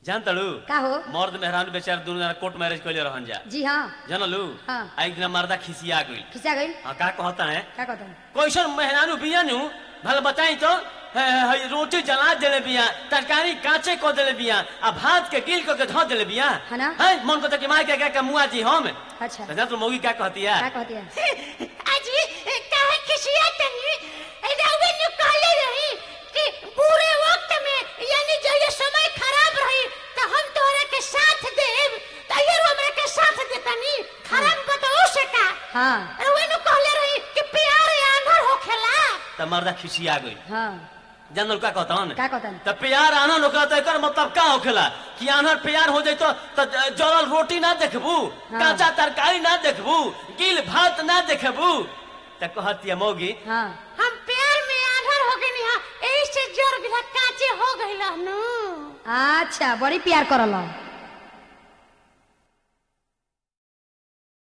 जान तड़ू का हो मर्द मेहरान बेचारा दोनों जना कोर्ट मैरिज कैले रहन जा जी हाँ जानलू हाँ। आ एक दिन मर्दा खिसिया गई खिंचा गई हाँ का कहता है का कहता है कैसन मेहरानू बियानू भले बताई तो है, है, रोटी जला देले बिया तरकारी कांचे को देले बिया आ भात के गिल को के धो देले बिया है ना? है मन को तो कि मार के क्या मुआ जी हम अच्छा तो जान तो मौगी क्या कहती है का कहती है अजी काहे खिसिया तनी रावे ने कहले रही कि बुरे वक्त में यानी जो ये समय खराब रही तो हम तोरे के साथ देब तो ये हमरा के साथ देतनी खराब बताओ से का हाँ रावे ने कहले रही कि प्यार आंधर होखेला तो मर्दा खिसिया गई हाँ जानल का कहता हूँ का कहता है तो प्यार आनंद होखला तो एकर मतलब का होखेला कि आनर प्यार हो जाइतो तो जलल रोटी ना देखबू हाँ। कांचा तरकारी ना देखबू गिल भात ना देखबू तो कहती है मौगी हाँ हम प्यार में आंधर हो गनी हां एही से जर भी काचे हो गइल नु अच्छा बड़ी प्यार करल